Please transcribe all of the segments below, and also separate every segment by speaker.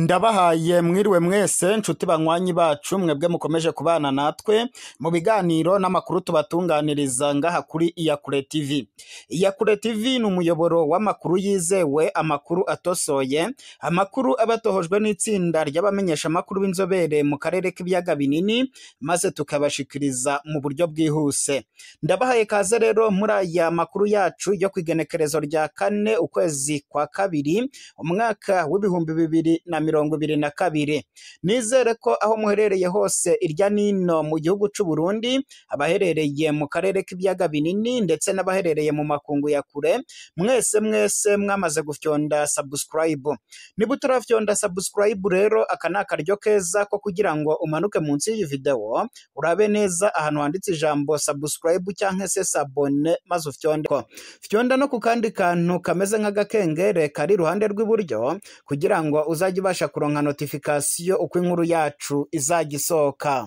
Speaker 1: ndabahaye mwiriwe mwese nshuti banywanyi bacu mwebwe mukomeje kubana natwe mu biganiro n'amakuru tubatunganiriza ngaha kuri iyakure tv iyakure tv ni umuyoboro w'amakuru yizewe amakuru atosoye amakuru aba atohojwe n'itsinda ry'abamenyeshamakuru b'inzobere mu karere k'ibiyaga binini maze tukabashikiriza mu buryo bwihuse ndabahaye kaze rero muri aya makuru yacu yo ku igenekerezo rya kane ukwezi kwa kabiri umwaka w'ibihumbi bibiri na mirongo ibiri na kabiri nizere ko aho muherereye hose irya nino mu gihugu c'u Burundi abaherereye mu karere k'ibiyaga binini ndetse n'abaherereye mu makungu ya kure mwese mwese mwamaze gufyonda subscribe niba utarafyonda subscribe rero aka ni akaryo keza ko kugira ngo umanuke munsi y'iyi video urabe neza ahantu handitse ijambo subscribe cyangwa se sabone maze ufyonde ko fyonda no ku kandi kantu kameze nk'agakengere kari iruhande rw'iburyo kugira ngo uzajye ubasha kuronka notification uko inkuru yacu izajya isohoka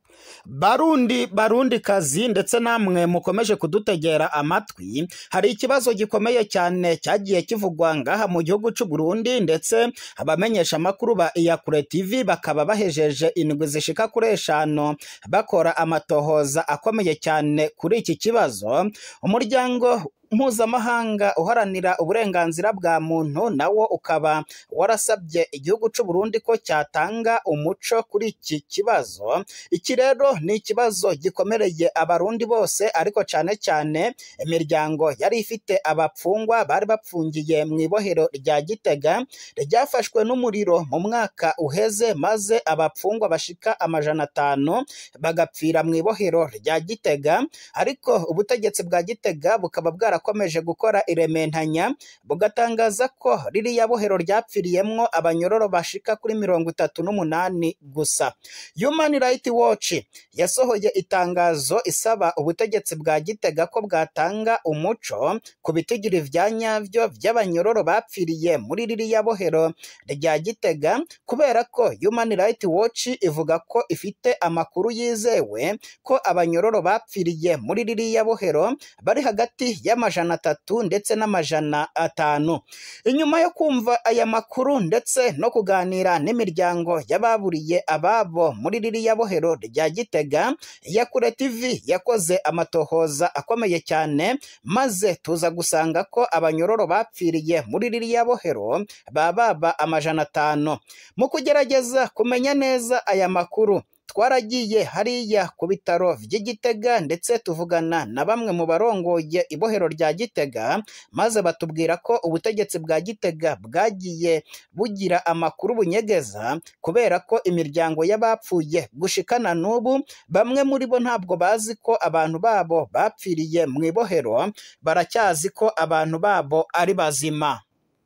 Speaker 1: barundi barundi kazi ndetse namwe mukomeje kudutegera amatwi hari ikibazo gikomeye cyane cyagiye kivugwa ngaha mu gihugu cy'u Burundi ndetse abamenyesha amakuru ba iyakure tv bakaba bahejeje indwi zishika kuri eshanu bakora amatohoza akomeye cyane kuri iki kibazo umuryango mpuzamahanga uharanira uburenganzira bwa muntu nawo ukaba warasabye igihugu cy'u Burundi ko cyatanga umuco kuri iki kibazo iki rero ni ikibazo gikomereye abarundi bose ariko cyane cyane imiryango yari ifite abapfungwa bari bapfungiye mu ibohero rya Gitega ryafashwe n'umuriro mu mwaka uheze maze abapfungwa bashika amajana atanu bagapfira mu ibohero rya Gitega ariko ubutegetsi bwa Gitega bukaba bwara bwarakomeje gukora irementanya bugatangaza ko ririya bohero ryapfiriyemwo abanyororo bashika kuri mirongo itatu n'umunani gusa Human Rights Watch yasohoye itangazo isaba ubutegetsi bwa Gitega ko bwatanga umuco ku bitigiri vya nyavyo vy'abanyororo bapfiriye muri ririya bohero rya Gitega kubera ko Human Rights Watch ivuga ko ifite amakuru yizewe ko abanyororo bapfiriye muri ririya bohero bari hagati y'ama amajana atatu ndetse n'amajana atanu inyuma yo kumva aya makuru ndetse no kuganira n'imiryango y'ababuriye ababo muri ririya bohero rya Gitega Yakure TV yakoze amatohoza akomeye cyane maze tuza gusanga ko abanyororo bapfiriye muri ririya bohero bababa amajana atanu mu kugerageza kumenya neza aya makuru twaragiye hariya ku bitaro vy'igitega ndetse tuvugana na bamwe mu barongoye ibohero rya gitega maze batubwira ko ubutegetsi bwa gitega bwagiye bugira amakuru bunyegeza kubera ko imiryango y'abapfuye gushikana n'ubu bamwe muri bo ntabwo bazi ko abantu babo bapfiriye mu ibohero baracyazi ko abantu babo ari bazima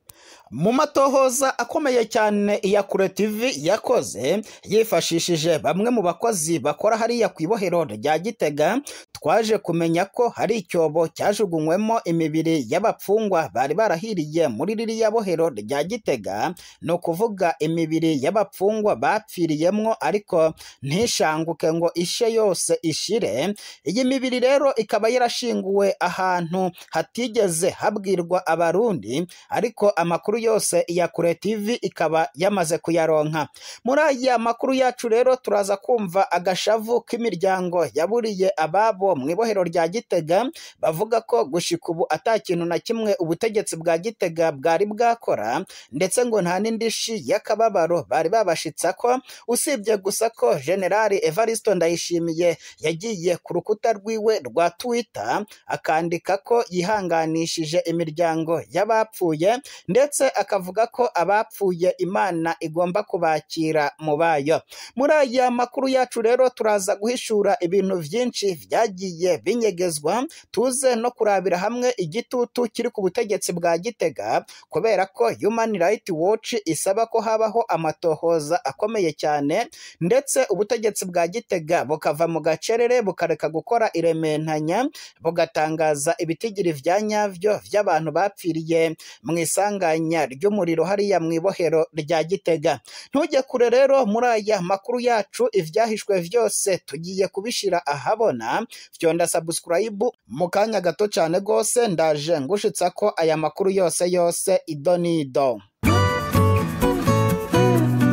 Speaker 1: mu matohoza akomeye cyane iyakure TV yakoze yifashishije bamwe mu bakozi bakora hariya ku ibohero rya Gitega twaje kumenya ko hari icyobo cyajugunywemo imibiri y'abapfungwa bari barahiriye muri ririya bohero rya Gitega ni ukuvuga imibiri y'abapfungwa bapfiriyemwo ariko ntishanguke ngo ishe yose ishire iyi mibiri rero ikaba yarashinguwe ahantu hatigeze habwirwa abarundi ariko amakuru yose ya kure TV ikaba yamaze kuyaronka muri aya makuru yacu rero turaza kumva agashavu k'imiryango yaburiye ababo mu ibohero rya Gitega bavuga ko gushika ubu ata kintu na kimwe ubutegetsi bwa Gitega bwari bwakora ndetse ngo nta n'indishi y'akababaro bari babashitsa ko usibye gusa ko General Evaristo Ndayishimiye yagiye ku rukuta rwiwe rwa Twitter akandika ko yihanganishije imiryango y'abapfuye ndetse akavuga ko abapfuye imana igomba kubakira mu bayo muri aya makuru yacu rero turaza guhishura ibintu byinshi byagiye binyegezwa tuze no kurabira hamwe igitutu kiri ku butegetsi bwa gitega kubera ko Human Rights Watch isaba ko habaho amatohoza akomeye cyane ndetse ubutegetsi bwa gitega bukava mu gacerere bukareka gukora irementanya bugatangaza ibitigiri vya nyavyo vy'abantu bapfiriye mu isanganya ry'umuriro hariya mu ibohero rya Gitega ntujye kure rero muri aya makuru yacu ivyahishwe vyose tugiye kubishira ahabona fyonda subscribe mu kanya gato cyane gose ndaje ngushitsa ko aya makuru yose yose idonido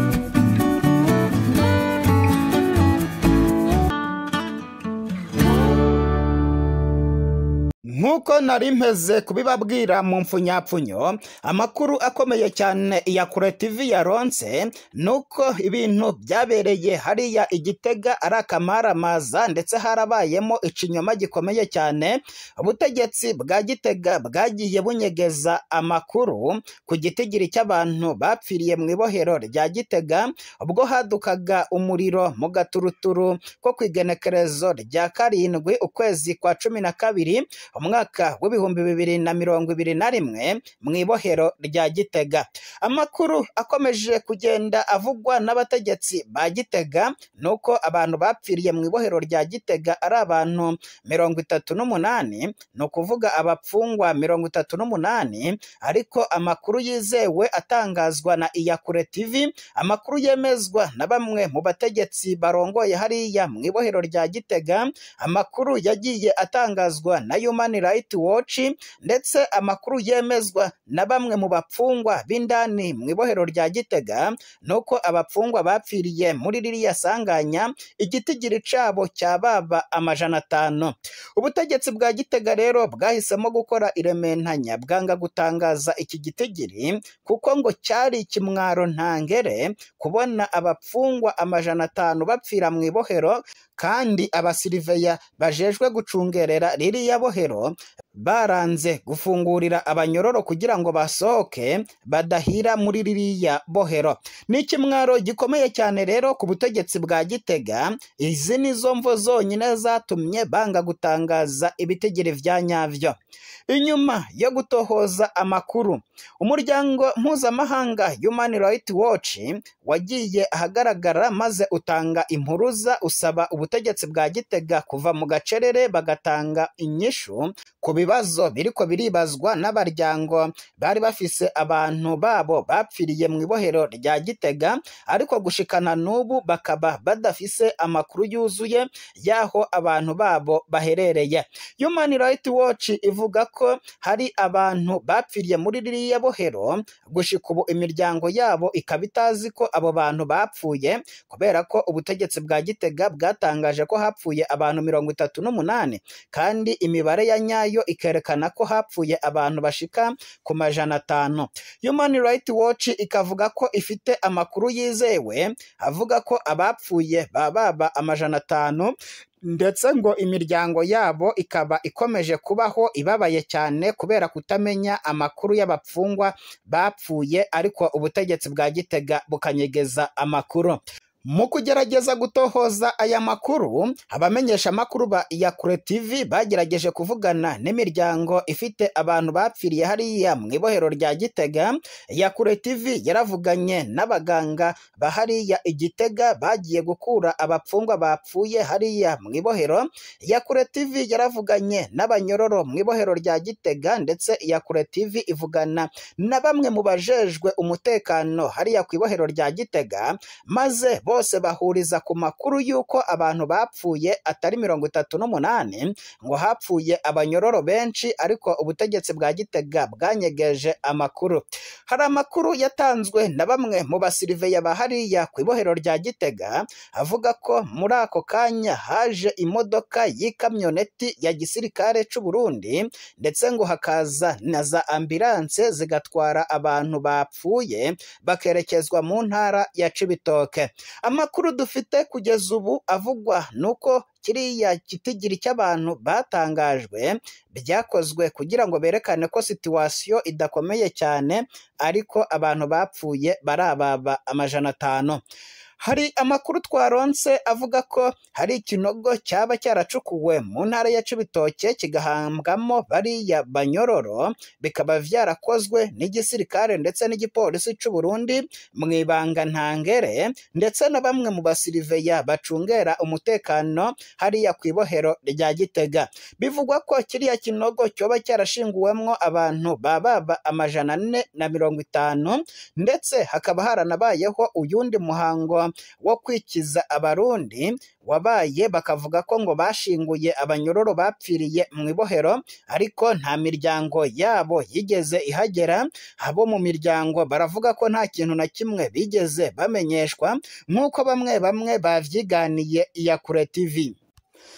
Speaker 1: nk'uko nari mpeze kubibabwira mu mfunyapfunyo amakuru akomeye cyane ya kure tv yaronse ni uko ibintu byabereye hariya igitega ari akamaramaza ndetse harabayemo ikinyoma gikomeye cyane ubutegetsi bwa gitega bwagiye bunyegeza amakuru ku gitigiri cy'abantu bapfiriye mu ibohero rya gitega ubwo hadukaga umuriro mu gaturuturu ko ku igenekerezo rya karindwi ukwezi kwa cumi na kabiri umwaka w'ibihumbi bibiri na mirongo ibiri na rimwe mu ibohero rya gitega amakuru akomeje kugenda avugwa n'abategetsi ba gitega ni uko abantu bapfiriye mu ibohero rya gitega ari abantu mirongo itatu n'umunani ni ukuvuga abapfungwa mirongo itatu n'umunani ariko amakuru yizewe atangazwa na iyakure tv amakuru yemezwa na bamwe mu bategetsi barongoye hariya mu ibohero rya gitega amakuru yagiye atangazwa na human rights watch ndetse amakuru yemezwa na bamwe mu bapfungwa b'indani mu ibohero rya gitega ni uko abapfungwa bapfiriye muri ririya sanganya igitigiri cabo cyababa amajana atanu ubutegetsi bwa gitega rero bwahisemo gukora irementanya bwanga gutangaza iki gitigiri kuko ngo cyari ikimwaro ntangere kubona abapfungwa amajana atanu bapfira mu ibohero kandi abasiriveya bajejwe gucungerera ririya bohero baranze gufungurira abanyororo kugira ngo basohoke badahira muri ririya bohero ni ikimwaro gikomeye cyane rero ku butegetsi bwa gitega izi ni zo mvo zonyine zatumye banga gutangaza ibitegere vya nyavyo inyuma yo gutohoza amakuru umuryango mpuzamahanga human rights watch wagiye ahagaragara maze utanga impuruza usaba ubutegetsi bwa gitega kuva mu gacerere bagatanga inyishu ku bibazo biriko biribazwa n'abaryango bari bafise abantu babo bapfiriye mu ibohero rya gitega ariko gushikana n'ubu bakaba badafise amakuru yuzuye y'aho abantu babo baherereye human rights watch ivuga ko hari abantu bapfiriye muri ririya bohero gushika ubu imiryango yabo ikaba itazi ko abo bantu bapfuye kubera ko ubutegetsi bwa gitega bwatangaje ko hapfuye abantu mirongo itatu n'umunani kandi imibare ya nyayo ikerekana ko hapfuye abantu bashika ku majana atanu human rights watch ikavuga ko ifite amakuru yizewe avuga ko abapfuye baba amajana atanu ndetse ngo imiryango yabo ikaba ikomeje kubaho ibabaye cyane kubera kutamenya amakuru y'abapfungwa bapfuye ariko ubutegetsi bwa gitega bukanyegeza amakuru mu kugerageza gutohoza aya makuru abamenyesha amakuru ba iyakure tv bagerageje kuvugana n'imiryango ifite abantu bapfiriye hariya mu ibohero rya gitega iyakure tv yaravuganye n'abaganga ba hariya igitega bagiye gukura abapfungwa bapfuye hariya mu ibohero iyakure tv yaravuganye n'abanyororo mu ibohero rya gitega ndetse iyakure tv ivugana na bamwe mu bajejwe umutekano hariya ku ibohero rya gitega maze bose bahuriza ku makuru y'uko abantu bapfuye atari mirongo itatu n'umunani ngo hapfuye abanyororo benshi ariko ubutegetsi bwa gitega bwanyegeje amakuru hari amakuru yatanzwe na bamwe mu basiriveya ba hariya ku ibohero rya gitega avuga ko muri ako kanya haje imodoka y'ikamyoneti ya gisirikare c'u Burundi ndetse ngo hakaza na za ambulanse zigatwara abantu bapfuye bakerekezwa mu ntara ya Cibitoke amakuru dufite kugeza ubu avugwa nuko kiriya kitigiri cy'abantu batangajwe byakozwe kugira ngo berekane ko situwasiyo idakomeye cyane ariko abantu bapfuye barababa amajana atanu hari amakuru twaronse avuga ko hari ikinogo cyaba cyaracukuwe mu ntara ya Cibitoke kigahambwamo bariya banyororo bikaba byarakozwe n'igisirikare ndetse n'igipolisi cy'u Burundi mu ibanga ntangere ndetse na bamwe mu basiriveya bacungera umutekano hariya ku ibohero rya Gitega bivugwa ko kiriya kinogo cyoba cyarashinguwemwo abantu bababa amajana ane na mirongo itanu ndetse hakaba haranabayeho uyundi muhango wo kwikiza abarundi wabaye bakavuga ko ngo bashinguye abanyororo bapfiriye mu ibohero ariko nta miryango yabo yigeze ihagera abo mu miryango baravuga ko nta kintu na kimwe bigeze bamenyeshwa nk'uko bamwe bamwe bavyiganiye iya kure tv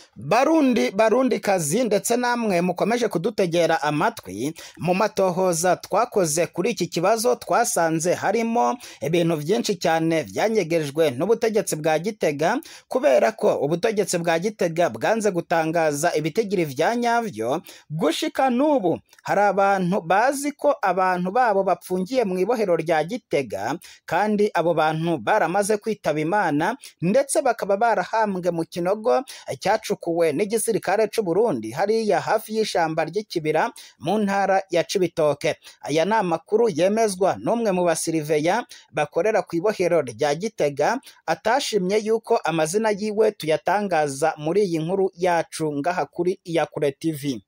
Speaker 1: Barundi barundi kazi ndetse namwe mukomeje kudutegera amatwi mu matohoza twakoze kuri iki kibazo twasanze harimo ibintu byinshi cyane byanyegejwe n'ubutegetsi bwa Gitega kubera ko ubutegetsi bwa Gitega bwanze gutangaza ibitigiri vya nyavyo gushika n'ubu hari abantu bazi ko abantu babo bapfungiye mu ibohero rya Gitega kandi abo bantu baramaze kwitaba Imana ndetse bakaba barahambwe mu kinogo cyacukuwe n'igisirikare c'u Burundi hariya hafi y'ishamba ry'ikibira mu ntara ya Cibitoke aya ni amakuru yemezwa n'umwe mu basiriveya bakorera ku ibohero rya Gitega atashimye yuko amazina yiwe tuyatangaza muri iyi nkuru yacu ngaha kuri Iyakure TV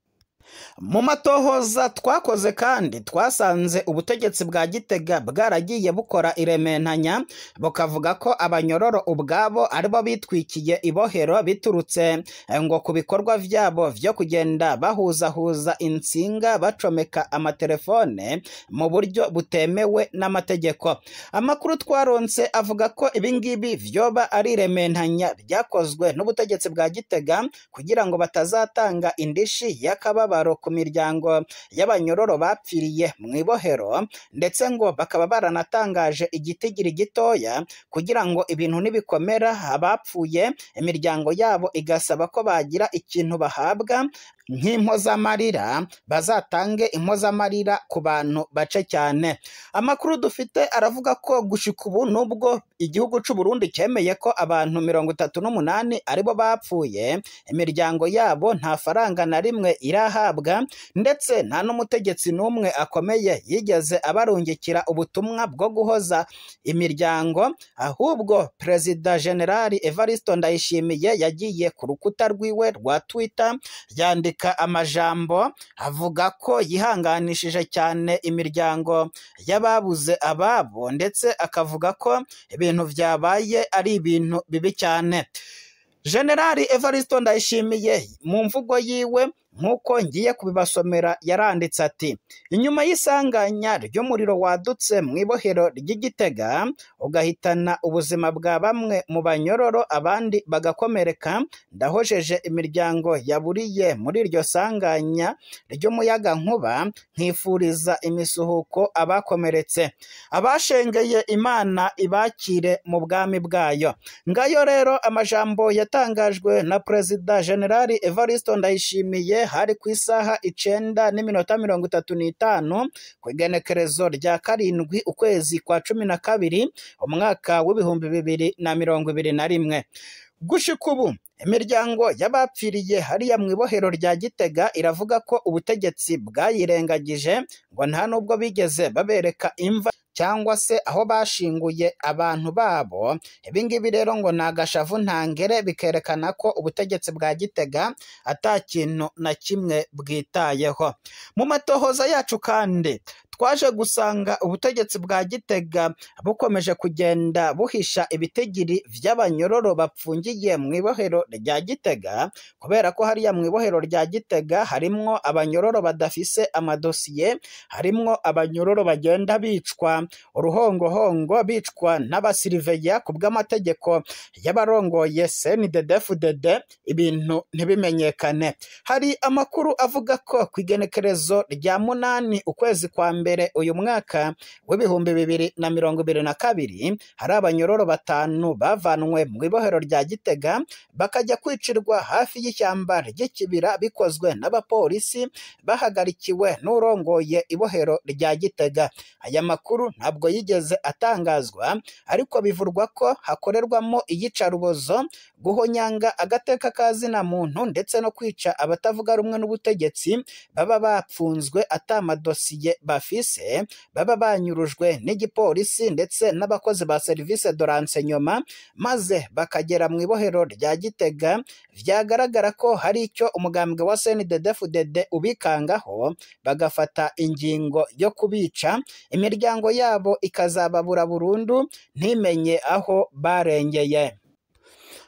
Speaker 1: mu matohoza twakoze kandi twasanze ubutegetsi bwa Gitega bwaragiye bukora irementanya bukavuga ko abanyororo ubwabo aribo bitwikiye ibohero biturutse ngo ku bikorwa vyabo vyo kugenda bahuzahuza insinga bacomeka amatelefone mu buryo butemewe n'amategeko amakuru twaronse avuga ko ibingibi vyoba ari irementanya ryakozwe n'ubutegetsi bwa Gitega kugira ngo batazatanga indishi y'akababaro ku miryango y'abanyororo bapfiriye mu ibohero ndetse ngo bakaba baranatangaje igitigiri gitoya kugira ngo ibintu nibikomera abapfuye imiryango yabo igasaba ko bagira ikintu bahabwa nk'impozamarira bazatange impozamarira ku bantu bace cyane amakuru dufite aravuga ko gushika ubu nubwo igihugu c'u Burundi cyemeye ko abantu mirongo itatu n'umunani aribo bapfuye imiryango yabo nta faranga na rimwe irahabwa ndetse nta n'umutegetsi n'umwe akomeye yigeze abarungikira ubutumwa bwo guhoza imiryango ahubwo perezida generali Evaristo Ndayishimiye yagiye ku rukuta rwiwe rwa Twitter yandika amajambo avuga ko yihanganishije cyane imiryango y'ababuze ababo ndetse akavuga ko ibintu byabaye ari ibintu bibi cyane generali Evaristo Ndayishimiye mu mvugo yiwe nk'uko ngiye kubibasomera yaranditse ati inyuma y'isanganya ry'umuriro wadutse mu ibohero ry'igitega ugahitana ubuzima bwa bamwe mu banyororo abandi bagakomereka ndahojeje imiryango yaburiye muri iryo sanganya ry'umuyaga nkuba nkifuriza imisuhuko abakomeretse abashengeye imana ibakire mu bwami bwayo ngayo rero amajambo yatangajwe na perezida generali Evaristo Ndayishimiye hari ku isaha icenda n'iminota mirongo itatu n'itanu ku igenekerezo rya karindwi ukwezi kwa cumi na kabiri umwaka w'ibihumbi bibiri na mirongo ibiri na rimwe gushika ubu imiryango y'abapfiriye hariya mu ibohero rya Gitega iravuga ko ubutegetsi bwayirengagije ngo nta nubwo bigeze babereka imva cyangwa se aho bashinguye abantu babo ibingibi rero ngo ni agashavu ntangere bikerekana ko ubutegetsi bwa Gitega ata kintu na kimwe bwitayeho mu matohoza yacu kandi twaje gusanga ubutegetsi bwa Gitega bukomeje kugenda buhisha ibitegiri vy'abanyororo bapfungiye mu ibohero rya Gitega kubera ko hariya mu ibohero rya Gitega harimwo abanyororo badafise amadosiye harimwo abanyororo bagenda bicwa uruhongohongo bicwa n'abasiriveya ku bw'amategeko y'abarongoye CNDD-FDD ibintu ntibimenyekane hari amakuru avuga ko ku igenekerezo rya munani ukwezi kwa mbere uyu mwaka w'ibihumbi bibiri na mirongo ibiri na kabiri hari abanyororo batanu bavanwe mu ibohero rya Gitega bakajya kwicirwa hafi y'ishyamba ry'ikibira bikozwe n'abapolisi bahagarikiwe n'urongoye ibohero rya Gitega aya makuru ntabwo yigeze atangazwa ariko bivurwa ko hakorerwamo iyicarubozo guhonyanga agateka kazina muntu ndetse no kwica abatavuga rumwe n'ubutegetsi baba bapfunzwe atamadosiye bafise baba banyurujwe n'igipolisi ndetse n'abakozi ba serivisi de renseignement maze bakagera mu ibohero rya Gitega vyagaragara ko hari icyo umugambwe wa CNDD-FDD ubikangaho bagafata ingingo yo kubica imiryango yabo ikazababura burundu ntimenye aho barengeye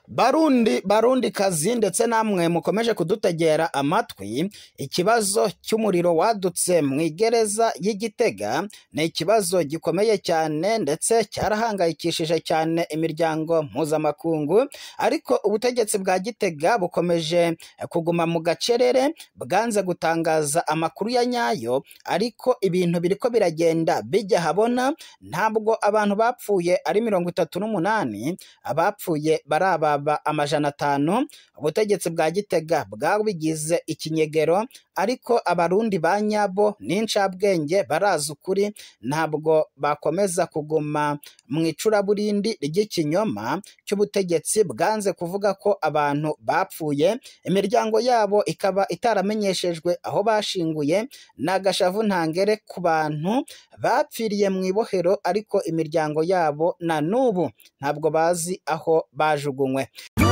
Speaker 1: Barundi barundi kazi ndetse namwe mukomeje kudutegera amatwi ikibazo cy'umuriro wadutse mu igereza y'Igitega ni ikibazo gikomeye cyane ndetse cyarahangayikishije cyane imiryango mpuzamakungu ariko ubutegetsi bwa Gitega bukomeje kuguma mu gacerere bwanze gutangaza amakuru ya nyayo ariko ibintu biriko biragenda bijya habona ntabwo abantu bapfuye ari mirongo itatu n'umunani abapfuye baraba amajana atanu ubutegetsi bwa Gitega bwabigize ikinyegero ariko abarundi ba nyabo n'incabwenge barazi ukuri ntabwo bakomeza kuguma mu icuraburindi ry'ikinyoma cy'ubutegetsi bwanze kuvuga ko abantu bapfuye imiryango yabo ikaba itaramenyeshejwe aho bashinguye n'agashavu ntangere ku bantu bapfiriye mu ibohero ariko imiryango yabo na n'ubu ntabwo bazi aho bajugunywe